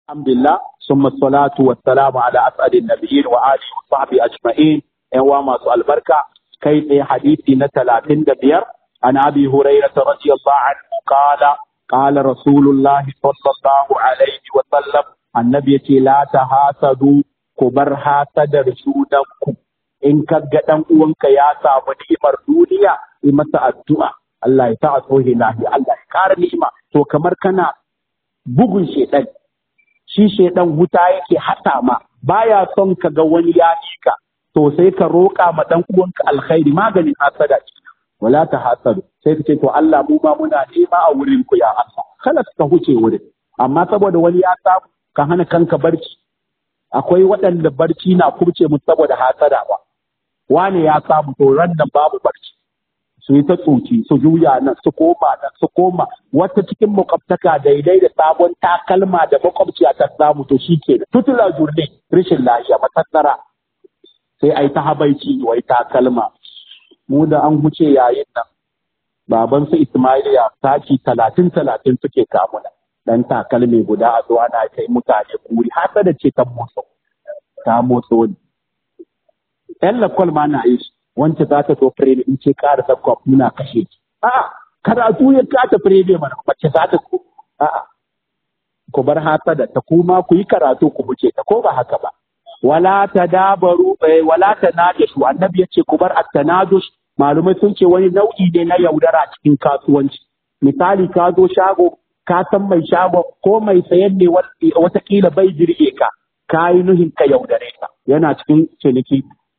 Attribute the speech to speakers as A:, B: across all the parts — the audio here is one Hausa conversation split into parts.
A: Alhamdulillah, summa salatu wa salamu ala as'adin nabiyyin wa alihi wa sahbihi ajma'in. ‘Yan wa masu albarka, kai tsaye hadisi na talatin da biyar, an abi huraira ta radiyallahu anhu qala qala rasulullahi sallallahu alaihi wa sallam annabi yace la tahasadu ku bar hasadar junanku in ka ga dan uwanka ya samu ni'imar duniya yi masa addu'a Allah ya sa a sohe lafiya Allah ya kara ni'ima to kamar kana bugun shedan shi shaidan wuta yake hata ma baya son ka ga wani ya ka to sai ka roƙa ma dan uwanka alkhairi maganin hasada ce wala ta hasadu sai ka ce to Allah mu ma muna nema a wurin ku ya Allah kada ka huce wurin amma saboda wani ya samu ka hana kanka barci akwai waɗanda barci na kurce mu saboda hasada ba wane ya samu to ran nan babu barci su yi ta tsoci su juya nan su koma nan su koma wata cikin makwabtaka daidai da sabon takalma da makwabciya ta samu to shi ke tutula jurne rashin lafiya matattara sai ai ta habaici wai takalma mu da an huce yayin nan baban su Ismailiya taki talatin talatin suke kamuna dan takalmi guda a zo ana kai mutane kuri hasa da ce ta motsa ta motso ne yan lakwal ma na yi wance za ta zo firebe in ce ƙara sabkwa muna kashe ki. A'a, karatu ya kata firebe mana mace za ta so. A'a, ku bar hasada ta kuma ku yi karatu ku wuce ta ko ba haka ba. Wala ta dabaru wala ta najashu annabi ya ce ku bar at-tanadush malumai sun ce wani nau'i ne na yaudara cikin kasuwanci. Misali ka zo shago ka san mai shago ko mai sayan ne watakila bai jirge ka ka yi nuhin ka yaudare ka yana cikin ciniki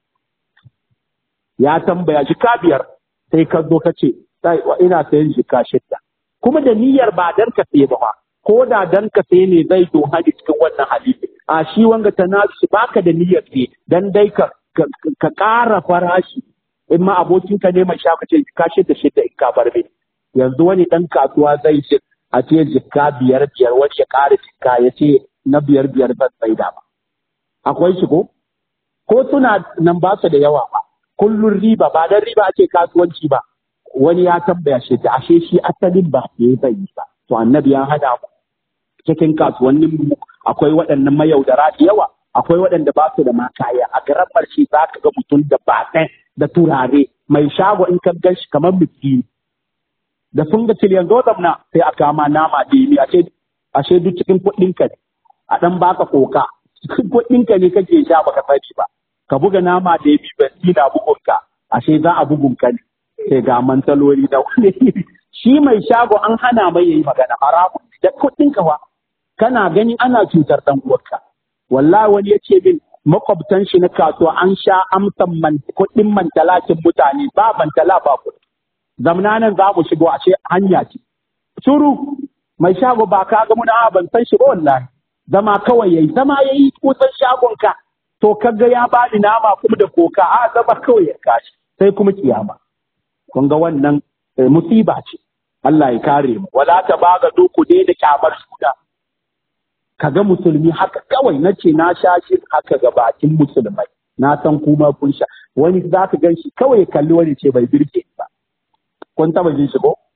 A: ya tambaya jika biyar sai ka zo ka ce ina sayan jika shidda kuma da niyyar ba dan ka saye ba ko da dan ka saye ne zai to hadi cikin wannan hadisi a shi wanga ta nasu baka da niyyar saye dan dai ka ka ƙara farashi in ma abokinka ne mai shaka ce jika shidda shidda in ka bar yanzu wani dan kasuwa zai ce a ce jika biyar biyar wani ya ƙara jika ya ce na biyar biyar zan tsaida ba akwai shi ko ko suna nan ba su da yawa ba kullun riba ba dan riba ake kasuwanci ba wani ya tambaya shi ta ashe shi asalin ba ke bai yi ba to annabi ya hada mu cikin kasuwannin mu akwai waɗannan mayaudara da yawa akwai waɗanda ba su da ma kaya a garan marshe za ka ga mutum da ba da turare mai shago in ka gan shi kamar miskini da sun ga ciliyan zo zamna sai a kama nama da yi ashe ashe duk cikin kuɗinka ne a ɗan baka koka cikin kuɗinka ne kake sha baka sani ba ka buga nama da ya bi basi na bugunka ashe za a bugunka ne sai ga mantaloli da wani shi mai shago an hana mai yayi magana haramun da kuɗin ka fa kana ganin ana cutar dan uwarka wallahi wani ya ce min makwabtan shi na kasuwa an sha amsan man kuɗin mantalakin mutane ba mantala ba kuɗi zamna nan za mu shigo ashe hanya ce shuru mai shago ba ka ga muna ban san shi ba wallahi zama kawai yayi zama yayi kusan shagon ka to kaga ya bani nama kuma da koka a zaba kawai ya kashi sai kuma kiyama kun ga wannan musiba ce Allah ya kare mu wala ta baga doku dai da kyamar suna kaga musulmi haka kawai nace na sha shi haka ga bakin musulmai na san kuma kun sha wani za ka gan shi kawai ya kalli wani ce bai birge ba kun taba jin shi ko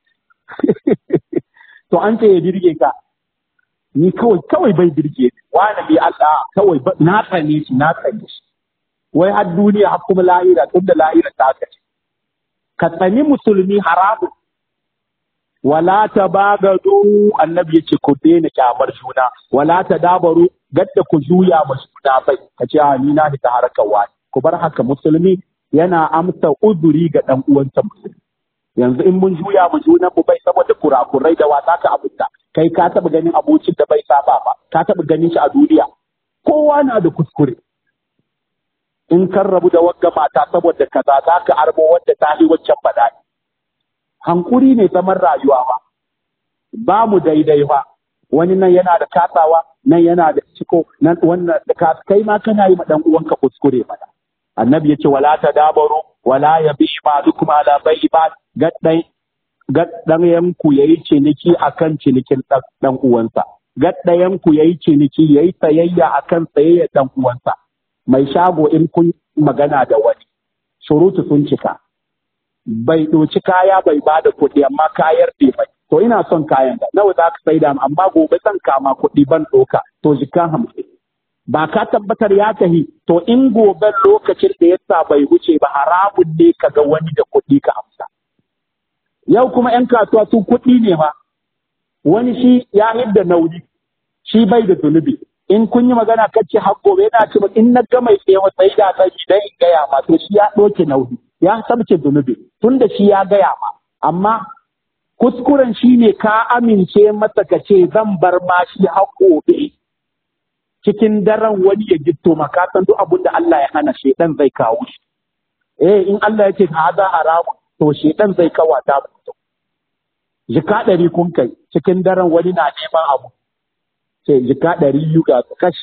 A: to an ce ya birge ka ni kawai kawai bai birge wani bi Allah kawai na tsane shi na tsane shi wai har duniya har kuma lahira tun da lahira ta aka ce ka tsani musulmi haramun wala ta bagadu annabi yace ku daina kyamar juna wala ta dabaru gadda ku juya ma juna bai ka ce a ni na ta harkar wani ku bar haka musulmi yana amsa uzuri ga dan uwansa musulmi yanzu in mun juya mu junan mu bai saboda kurakurai da wasa ka abunta kai ka taba ganin abocin da bai saba ba ka taba ganin shi a duniya kowa na da kuskure in kan rabu da wagga mata saboda kaza za ka arbo wadda ta yi waccan bala'i hankuri ne zaman rayuwa ba ba mu daidai ba wani nan yana da kasawa nan yana da ciko nan wannan da kai ma kana yi ma dan uwanka kuskure mana annabi yace wala ta dabaru wala yabi ma dukuma ala bai ba gaddai gaddayan ku yayi ciniki akan cinikin dan uwansa gaddayan ku yayi ciniki yayi sayayya akan sayayya dan uwansa mai shago in kun magana da wani surutu sun cika bai ɗoci kaya bai ba da kuɗi amma kayar bai mai to ina son kayan da nawa za ka saida amma gobe zan kama kuɗi ban ɗoka to jika hamsin ba ka tabbatar ya tahi to in gobe lokacin da yasa bai wuce ba haramun ne ka ga wani da kuɗi ka amsa yau kuma 'yan kasuwa su kuɗi ne ma wani shi ya hidda nauyi shi bai da zunubi in kun yi magana kace har gobe yana ce in na ga mai tsaye sai da sai idan in gaya ma to shi ya ɗauke nauyi ya sabce zunubi tunda shi ya gaya ma amma kuskuren shi ne ka amince masa ka ce zan bar ma shi har gobe cikin daren wani ya gitto maka san duk abin da Allah ya hana shedan zai kawo shi eh in Allah ya ce ka za haramu to shedan zai kawata mutum jika ɗari kun kai cikin daren wani na neman abu ce jika ɗari biyu ga kash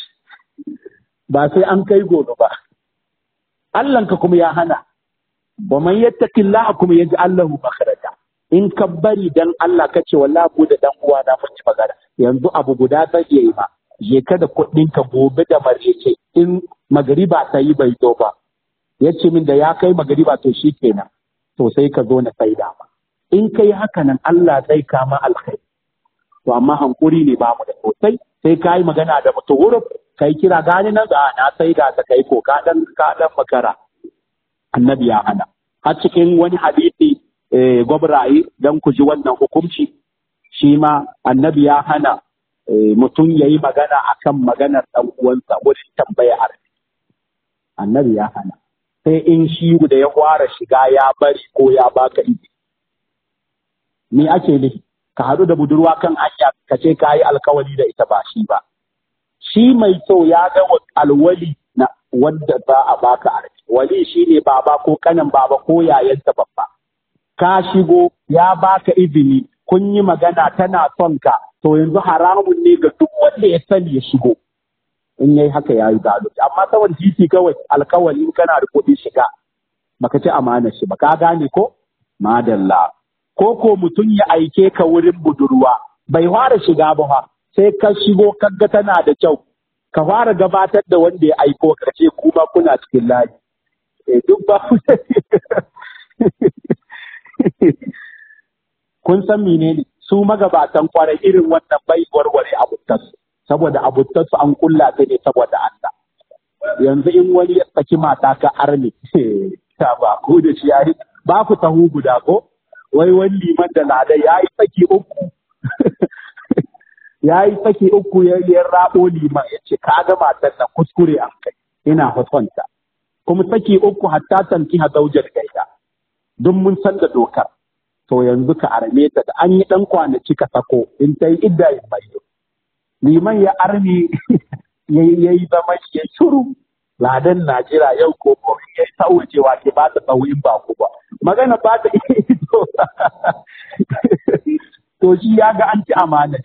A: ba sai an kai gobe ba Allahnka kuma ya hana wa man yattaqillaha kuma yaj'al lahu makhraja in ka bari dan Allah ka ce wallahi ku da dan uwa na mun ci magana yanzu abu guda zai yi ma je ka da kuɗin ka gobe da marece in magariba ta yi bai zo ba ya ce min da ya kai magariba to shi kenan to sai ka zo na saida ma in kai haka nan Allah zai kama alkhairi to amma hankuri ne ba mu da sosai sai ka yi magana da mutum wurin kai kira gani nan ga na saida ta kai ko ka dan ka dan makara annabi ya hana har cikin wani hadisi gwabraye don ku ji wannan hukunci shi ma annabi ya hana mutum ya yi magana a kan maganar ɗan uwansa wurin tambaya arziki annabi ya hana sai in shi da ya fara shiga ya bari ko ya baka izi ni ake nufi ka haɗu da budurwa kan hanya ka ce ka yi alkawali da ita ba shi ba shi mai so ya ga alwali na wanda za a baka arziki wali shi ne baba ko kanan baba ko yayanta babba ka shigo ya baka izini kun yi magana tana son ka to yanzu haramun ne ga duk wanda ya sani ya shigo in yayi haka ya yi zalunci amma saboda titi kawai alkawali in kana da kuɗi shiga baka ci amanar shi ba ka gane ko madalla ko ko mutum ya aike ka wurin budurwa bai fara shiga ba fa sai ka shigo kaga tana da kyau ka fara gabatar da wanda ya aiko ka ce kuma kuna cikin layi eh duk ba kun san menene su magabatan kwarai irin wannan bai warware abuttarsu saboda abuttarsu an kulla ta ne saboda Allah yanzu in wani ya saki mata ka arne ta ba ku da shi yayi ba ku tahu guda ko wai wani liman da lada yayi saki uku yayi saki uku ya yi rabo liman ya ce kaga matan nan kuskure an kai ina fasonta kuma saki uku hatta tanki ha zaujar gaida duk mun san da dokar to yanzu ka arme ta da an yi ɗan kwanaki ka sako in ta yi idda yin mayo. Liman ya arme ya yi zama ya shuru ladan Najira yau ko ko ya yi sauwacewa ke ba ta tsawo in ba ku ba. Magana ba ta iya ido. To shi ya ga an ci amana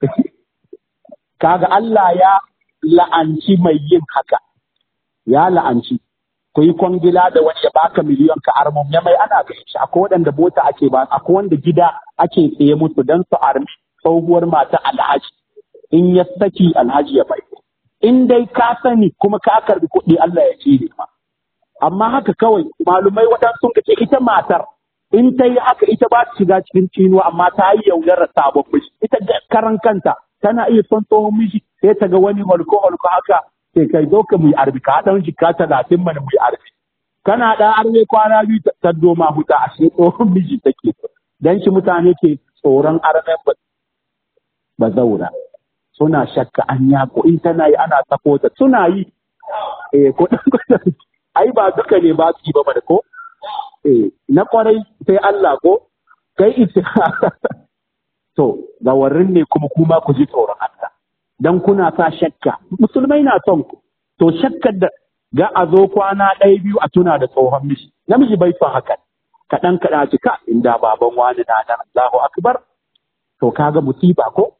A: Kaga Allah ya la'anci mai yin haka. Ya la'anci. ku yi kwangila da wani ya baka miliyon ka armon ya mai ana ga shi akwai waɗanda mota ake ba akwai wanda gida ake tsaye musu don su armi tsohuwar mata alhaji in ya saki alhaji ya bai in dai ka sani kuma ka karbi kuɗi Allah ya cire ma amma haka kawai malumai waɗansu sun ce ita matar in ta yi haka ita ba ta shiga cikin cinuwa amma ta yi yaudarar sabon miji ita karan kanta tana iya son tsohon miji sai ta ga wani holko holko haka sai kai zo ka mu yi arbi ka dan jika talatin mana mu yi arbi kana da arbe kwana biyu ta doma huta a shi tsohon miji take dan shi mutane ke tsoron armen ba zaura suna shakka an yako in tana yi ana sako ta suna yi eh ko ai ba duka ne ba su yi ba ko eh na kwarai sai Allah ko kai ita to gawarin ne kuma kuma ku ji tsoron Allah dan kuna sa shakka musulmai na son ku to shakkar da ga a zo kwana ɗaya biyu a tuna da tsohon miji namiji bai son hakan kaɗan kaɗa ci ka inda baban wani na nan Allahu akbar to kaga musiba ko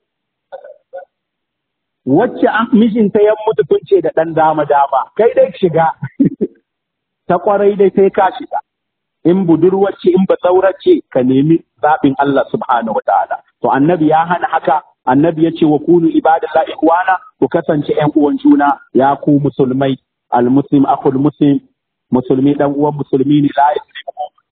A: wacce mijinta ya mutu tun ce da ɗan dama dama kai dai shiga ta kwarai dai sai ka shiga in budurwacce in ba ce ka nemi zaɓin Allah subhanahu wa ta'ala to annabi ya hana haka annabi ya ce wa kunu ibadallahi ikwana ku kasance ƴan uwan juna ya ku musulmai almuslim akhul muslim musulmi dan uwan musulmi ne la yuslimu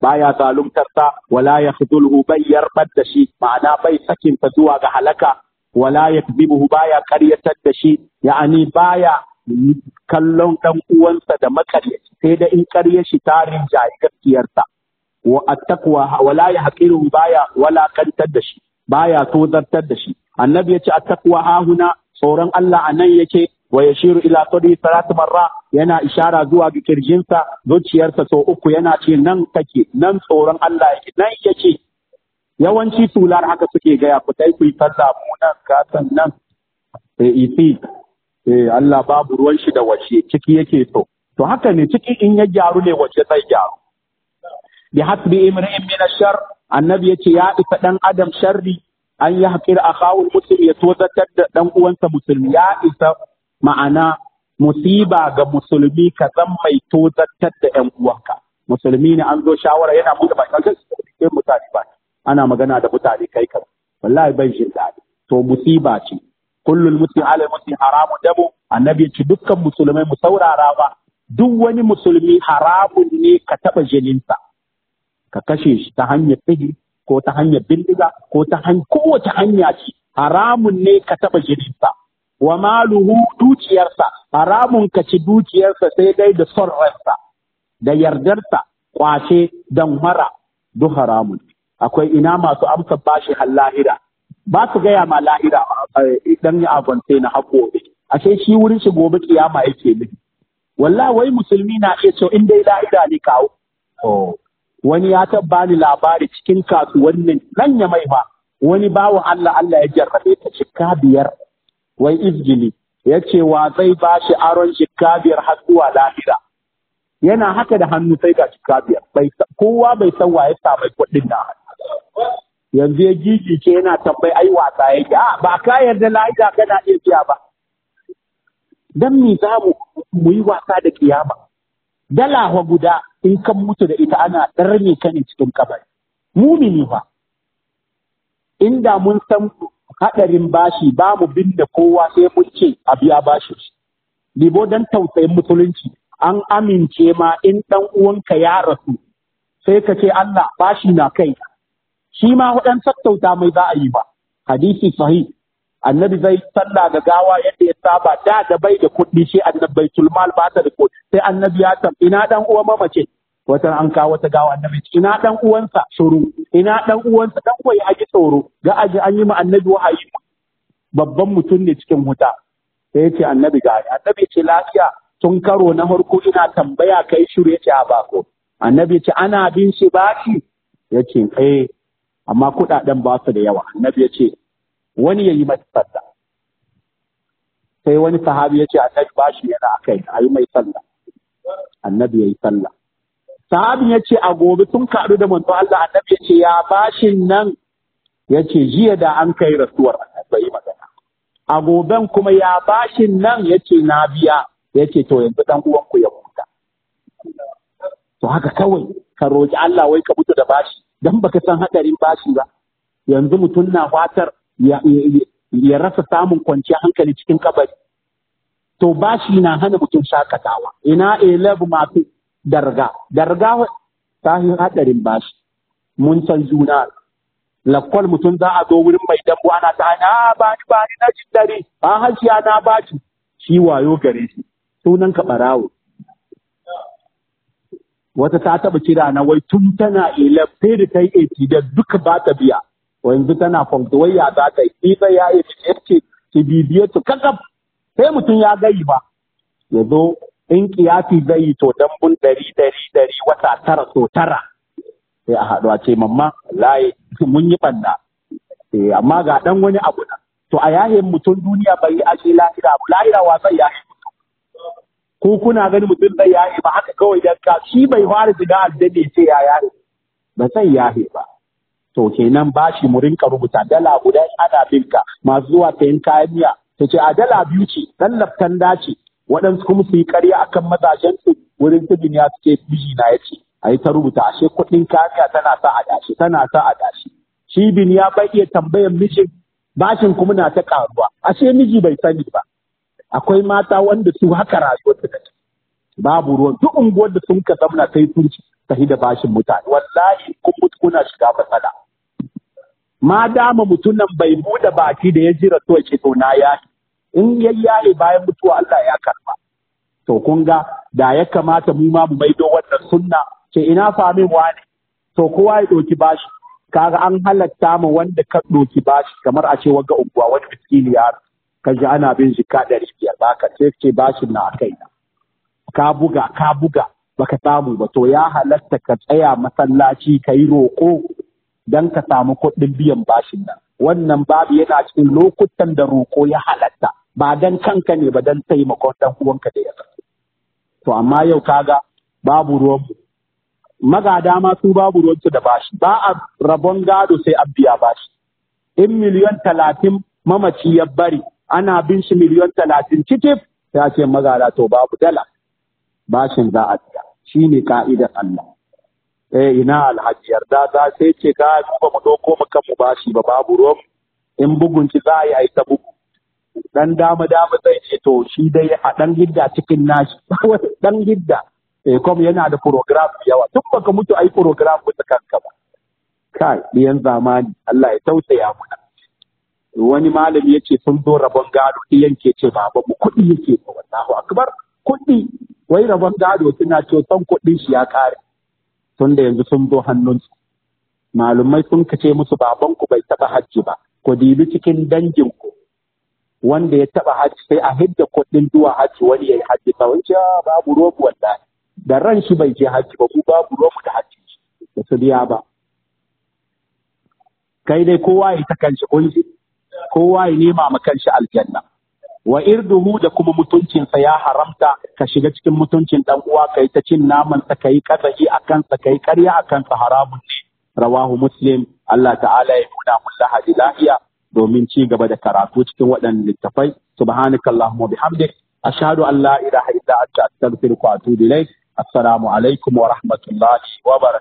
A: baya zaluntar sa wala yakhdhulhu bai yarbar da shi ma'ana bai sakin ta zuwa ga halaka wala yakdhibuhu baya karyatar da shi ya'ani baya kallon dan uwansa da makaryaci sai da in karyar shi tarin jayi gaskiyarsa wa attaqwa wala yahqiru baya wala kantar da shi baya tozartar da shi annabi yace attaqwa hahuna tsoron Allah anan yake wa yashiru ila qadi salatu marra yana ishara zuwa ga kirjinsa zuciyarsa sau uku yana ce nan take nan tsoron Allah yake nan yake yawanci tular haka suke gaya ku dai ku yi sallah mu nan ka san nan eh isi eh Allah babu ruwan shi da wace ciki yake so to haka ne ciki in ya gyaru ne wace zai gyaru bi hasbi imri'in min ash-shar annabi yace ya isa dan adam sharri an yi haƙir a kawun musulmi ya tozatar da ɗan uwansa musulmi ya isa ma'ana musiba ga musulmi ka zan mai tozatar da ƴan uwanka musulmi ne an zo shawara yana buɗe baki kan sai mutane ba ana magana da mutane kai kan wallahi bai jin daɗi to musiba ce kullul muslim ala muslim haramun damu annabi ce dukkan musulmai mu saurara ba duk wani musulmi haramun ne ka taɓa jininsa ka kashe shi ta hanyar sihiri ko ta hanyar bindiga ko ta hanyar kowace hanya ce haramun ne ka taɓa jininsa wa maluhu dukiyarsa haramun ka ci dukiyarsa sai dai da son ransa da yardarsa kwace dan mara duk haramun akwai ina masu amsa bashi har lahira ba su gaya ma lahira idan ya abonce na haƙoƙi ashe shi wurin shi gobe kiyama yake nufi wallahi wai musulmi na iya cewa in dai lahira ne kawo wani ya tabba ni labari cikin kasuwannin nan ya mai ba wani bawan Allah Allah ya jarrabe ta shikka biyar wai izgili ya ce wa zai ba shi aron shikka biyar har zuwa lahira yana haka da hannu sai ga shikka biyar kowa bai san wa ya samu kuɗin na yanzu ya gigice yana tambayi ai wasa yake a ba ka yarda lahira kana iya biya ba dan me za mu yi wasa da kiyama dala wa guda in kan mutu da ita ana ɗarme ka ne cikin kabari. Mumini fa, inda mun san haɗarin bashi ba mu binne kowa sai mun ce a biya bashi. Libo don tausayin musulunci an amince ma in ɗan uwanka ya rasu sai ka ce Allah bashi na kai. Shi ma waɗan sattauta mai za a yi ba. Hadisi sahih annabi zai sallah ga gawa yadda ya saba da da bai da kuɗi shi annabi bai tulmal ba ta da kuɗi sai annabi ya tam ina dan uwan mamace wata an kawo wata gawa annabi ina dan uwansa shuru ina dan uwansa dan uwa ya ji tsoro ga aji an yi ma annabi wahayi babban mutum ne cikin wuta sai ya ce annabi ga annabi ce lafiya tun karo na farko ina tambaya kai shiru ya ce a bako annabi ce ana bin shi bashi ya ce eh amma kuɗaɗen ba su da yawa annabi ya ce wani ya yi mata sallah sai wani sahabi ya ce annabi bashi yana akai a yi mai sallah annabi ya yi sallah sahabin ya ce a gobe sun kaɗu da manzo Allah annabi ya ce ya bashin nan ya ce jiya da an kai rasuwar annabi yi magana a goben kuma ya bashin nan ya ce na biya ya ce to yanzu dan uwanku ya huta to haka kawai ka roki Allah wai ka mutu da bashi dan baka san hadarin bashi ba yanzu mutum na fatar ya rasa samun kwanciyar hankali cikin kabari. To bashi na hana mutum shakatawa, ina elebu masu darga, darga ta yi haɗarin bashi, mun san juna. Lakwal mutum za a zo wurin mai dambu ana ta hanya, ba ni ba ni na jin dare, a hashiya na baci, shi wayo gare shi, sunan ka ɓarawo. Wata ta taɓa kira na wai tun tana elef sai da ta yi da duka ba ta biya. yanzu tana kwamfuwayya za ta yi ita ya yi ce ki bibiye su kakaf sai mutum ya gayi ba ya zo in kiyasi zai yi to dambun ɗari ɗari ɗari wata tara so tara sai a haɗu a ce mamma layi mun yi ɓanna amma ga ɗan wani abu na to a yayin mutum duniya bai yi ashe lahira abu lahira wa zai yaye mutum ko kuna gani mutum zai yaye ba haka kawai dan ka shi bai fara shiga aljanna ce ya yaye ba zai yaye ba to kenan bashi mu rinka rubuta dala guda ana binka masu zuwa sayan kayan miya ta ce a dala biyu ce dan laftan dace waɗansu kuma su yi ƙarya akan mazajen su wurin tudun ya suke miji na ya ce a yi ta rubuta ashe kuɗin kayan miya tana sa a dashi tana sa a dashi shi bin ya bai iya tambayan mijin bashin kuma na ta ƙaruwa ashe miji bai sani ba akwai mata wanda su haka rayuwar ta take babu ruwan duk unguwar da sun ka zamna sai sun ci tafi da bashin mutane wallahi kun mutu kuna shiga matsala ma dama mutumin bai bude baki da ya jira to ce to na yayi in ya yayi bayan mutuwa Allah ya karba to kun ga da ya kamata mu ma mu maido wannan sunna ce ina famin wani to kowa ya ɗauki bashi kaga an halatta ma wanda ka ɗauki bashi kamar a ce wanga unguwa wani miskini ya ka ji ana bin shi ka ɗari biyar baka sai ce bashin na kai na ka buga ka buga baka samu ba to ya halatta ka tsaya masallaci ka yi roƙo don ka samu kuɗin biyan bashin nan wannan babu yana cikin lokutan da roƙo ya halatta ba dan kanka ne ba dan taimakon dan uwanka da ya to amma yau kaga babu ruwan magada ma su babu ruwansu da bashi ba a rabon gado sai an biya bashi in miliyon talatin mamaci ya bari ana bin shi miliyon talatin citif ya ce magada to babu dala bashin za a biya shi ne ka'idar Allah eh ina alhaji yarda za sai ce ka ba mu ɗauko mu kan mu bashi ba babu ruwan in bugun ki za a yi ta bugu dan dama dama zai ce to shi dai a dan gidda cikin nashi dan gidda eh kom yana da program yawa tun baka mutu ai program mutu kanka ba kai diyan zamani Allah ya tausaya muna wani malami yace sun zo rabon gado diyan ke ce baba mu kuɗi yake ba wallahu akbar kuɗi wai rabon gado suna ce son kuɗin shi ya kare tun da yanzu sun zo hannunsu malumai sun kace musu babanku bai taɓa hajji ba ku dibi cikin danginku wanda ya taba hajji sai a hidda kuɗin zuwa hajji wani ya yi hajji ba wani babu robu wallahi da ran shi bai je hajji ba ku babu robu da hajji da su biya ba kai dai kowa ya ta kanshi kunshi kowa ya nema ma kanshi aljanna wa irduhu da kuma mutuncinsa ya haramta ka shiga cikin mutuncin dan uwa kai ta cin naman sa kai kazahi akan sa kai karya akan sa haramun ne rawahu muslim Allah ta'ala ya nuna mun lahadi lahiya domin ci gaba da karatu cikin waɗannan littafai subhanakallahumma bihamdik ashhadu an la ilaha illa anta astaghfiruka wa atubu ilaik assalamu alaikum wa rahmatullahi wa barakatuh